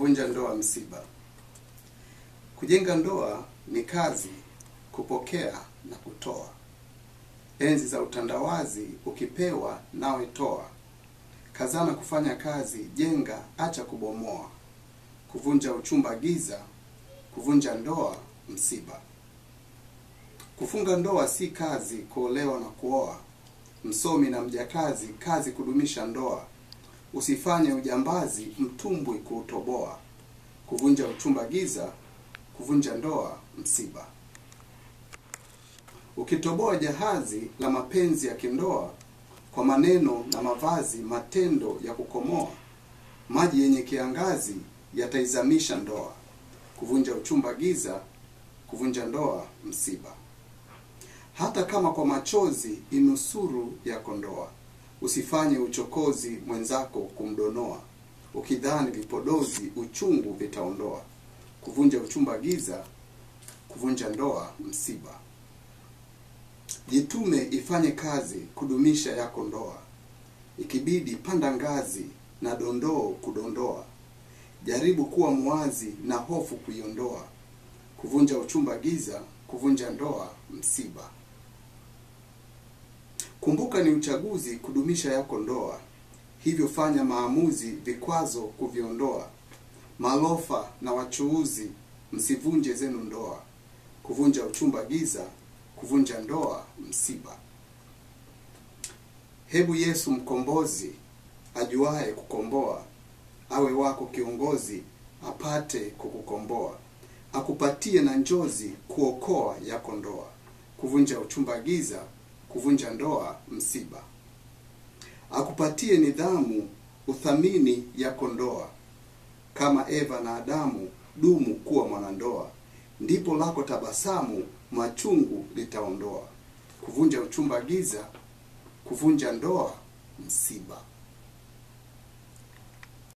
Kuvunja ndoa msiba. Kujenga ndoa ni kazi, kupokea na kutoa. Enzi za utandawazi, ukipewa nawe toa. Kazana kufanya kazi, jenga, acha kubomoa. Kuvunja uchumba giza, kuvunja ndoa msiba. Kufunga ndoa si kazi, kuolewa na kuoa. Msomi na mjakazi, kazi kudumisha ndoa. Usifanye ujambazi, mtumbwi kuutoboa. Kuvunja uchumba giza, kuvunja ndoa msiba. Ukitoboa jahazi la mapenzi ya kindoa kwa maneno na mavazi, matendo ya kukomoa, maji yenye kiangazi yataizamisha ndoa. Kuvunja uchumba giza, kuvunja ndoa msiba. Hata kama kwa machozi inusuru yako ndoa, usifanye uchokozi mwenzako kumdonoa, ukidhani vipodozi uchungu vitaondoa. Kuvunja uchumba giza, kuvunja ndoa msiba. Jitume ifanye kazi kudumisha yako ndoa, ikibidi panda ngazi na dondoo kudondoa. Jaribu kuwa muwazi na hofu kuiondoa. Kuvunja uchumba giza, kuvunja ndoa msiba. Kumbuka ni uchaguzi kudumisha yako ndoa, hivyo fanya maamuzi, vikwazo kuviondoa. Malofa na wachuuzi, msivunje zenu ndoa. Kuvunja uchumba giza, kuvunja ndoa msiba. Hebu Yesu mkombozi ajuaye kukomboa awe wako kiongozi, apate kukukomboa, akupatie na njozi kuokoa yako ndoa. Kuvunja uchumba giza, kuvunja ndoa msiba. Akupatie nidhamu, uthamini yako ndoa, kama Eva na Adamu, dumu kuwa mwanandoa, ndipo lako tabasamu machungu litaondoa. Kuvunja uchumba giza, kuvunja ndoa msiba.